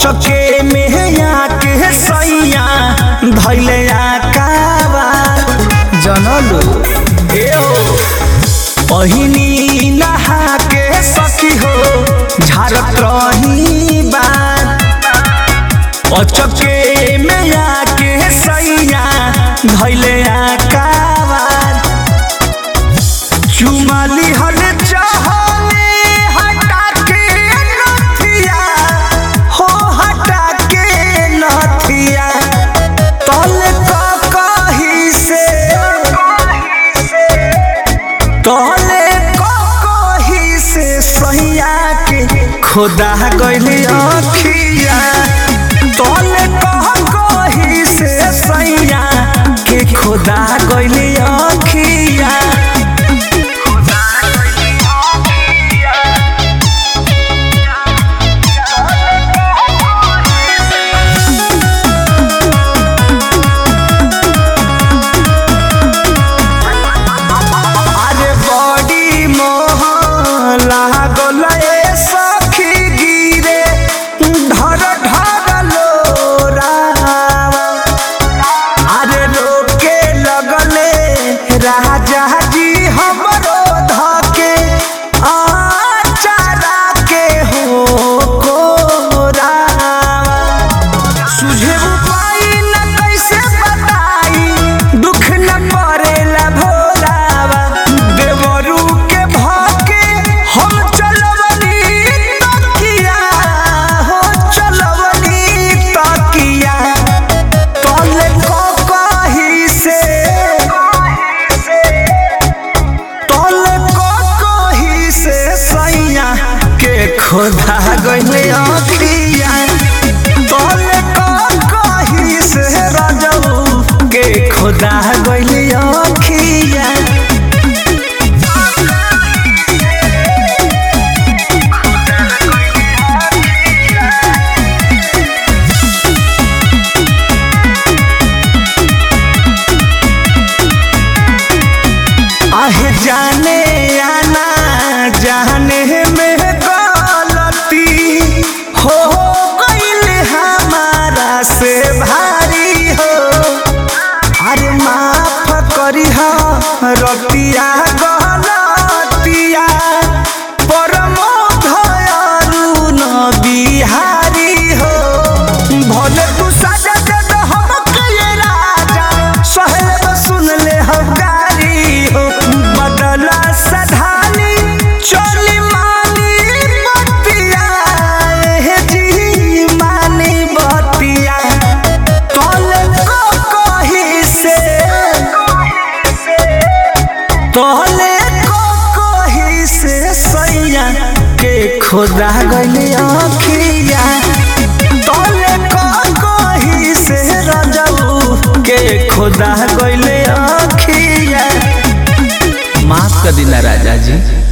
अचके में आके सैया धैले आकावा जनलू पहिनी नहा के सखी हो झारत रही बात अचके में आके सैया धैले आकावार चुमाली हल चाहले हटा के नथिया हो हटा के नथिया तल का कही से तले कही से सैया के खुदा गइली अखिया तले कही से सैया के खुदा गइली अखिया अरे बड़ी मोह लागल ए सखी गिरे ढर ढर लोरावा अरे रोके लगले राजा जी हमरो धके आचारा के हो कोरावा सुझे उपाय न कैसे बताई दुख न पड़ेला भोलावा देवरू के भाके हम चलवनी तकिया हो चलवनी तकिया तले को कही से तले को कही से सैया के खोदा गइले अखिया तले को कही से राजऊ के खोदा गइले अखिया आहे जाने आना जाने में गलती हो गईल हमारा से भारी हो अरे माफ करी हो रतिया गलतिया परमो धयालु न बिहारी हो भले तू सजा दे दे हमके ये राजा सहेब सुन ले हम गारी हो बदला सधानी चोली मानी बतिया ए जी मानी बतिया तोले को कही से तोले को कही से सैया के खुदा गइले अखिया तोले को कही से राजऊ के खुदा गइले अखिया माफ कर दिला राजा जी